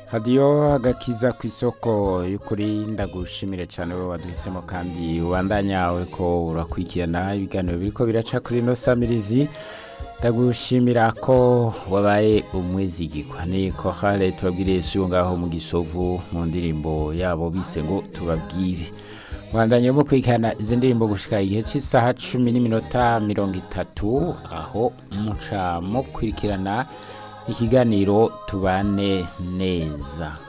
hadiyo agakiza ku isoko y'ukuri ndagushimire cyane wowe waduhisemo kandi ubandanyawe ko urakurikirana ibiganiro biriko biraca kuri ino samirizi ndagushimira ko wabaye umwizigirwa ni kohale tubabwiriye siyo ngaho mu gisovu mu ndirimbo yabo bise ngo tubabwire bandanye mu kwikana izi ndirimbo gushika igihe cy'isaha cumi n'iminota mirongo itatu aho muca mukurikirana ikiganiro tubane neza